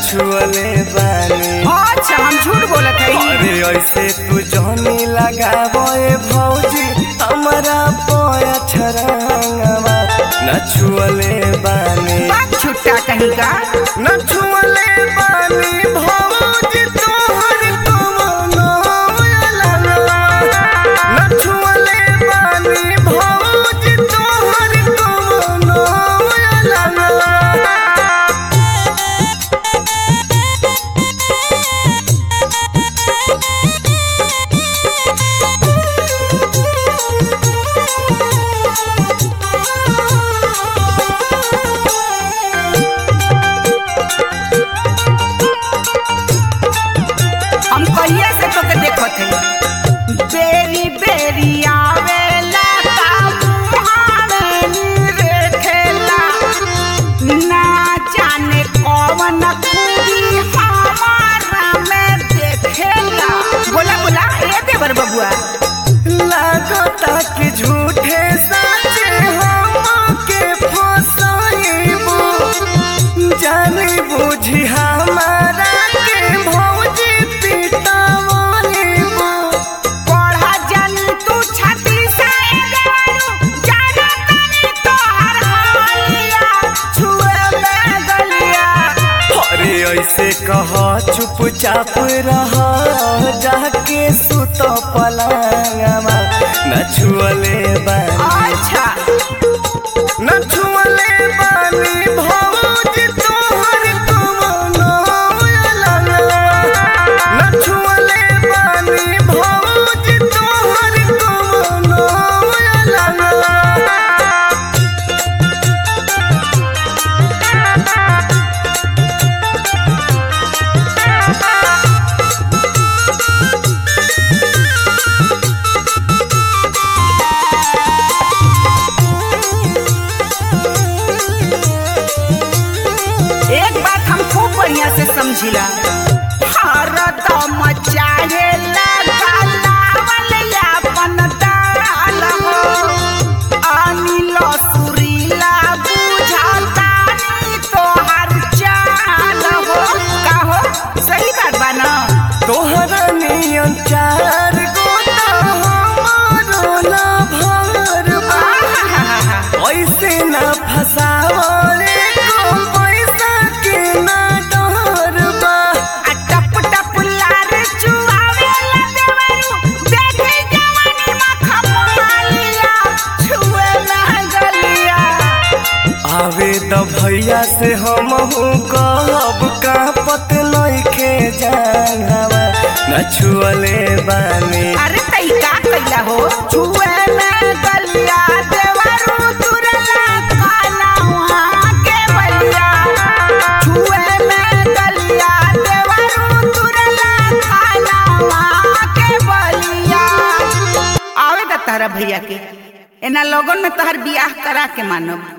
छुअले बानी अच्छा हम झूठ बोलत हई अरे ऐसे तू जहनी लगाबो ए भौजी हमारा पोया छरंगवा न छुअले बानी बात छुट्टा कहीं का न छुअले बानी भौजी तोहर कमनो लगवा न छुअले बानी भौजी तोहर कमनो लगवा हम कहिए से तोके देखत हई बेरी बेरी आवेला ता मुहावे रे खेला ना जाने कौन खूबी हमारा में देखेला बोला बोला ए देवर बबुआ लागता कि झूठे सचे हमके फसाइबो जानी बुझी हमारा के भौजी पिटावइबो पढ़ा जन तू छाती से देवरू जाना तनी तोहर हालिया छुए में गलिया अरे ऐसे कह चुपचाप रह जाके सुत पलंगवा न छुअले बानी अच्छा न छुअले बानी भौजी तोहर कमनो लगवा न छुअले बानी भौजी तोहर कमनो लगवा एक बात हम खूब बढ़िया से समझिला हरदम चाहेला गलावल यापन दाल हो अनिल सुरीला बुझाता नी तोहर चाल हो का हो सही बात बा ना तोहरा नियन चार गोता हमारो ना भर बा। आहाहाहा। ऐसे ना फसावले को पैसा के ना डर बा आ टप टप लार चुआवेला देवरू देखे जवानी में खपालिया छुए ना गलिया आवे त भैया से हम कहब का पत नइखे जानवा न छुअले बानी अरे तई का कइला हो छुए में गलिया देवरू तुरला काला वहाँ के बलिया छुए में गलिया देवरू तुरला काला वहाँ के बलिया आवे दा तारा भैया के एना लोगन में तहर बियाह करा के मानब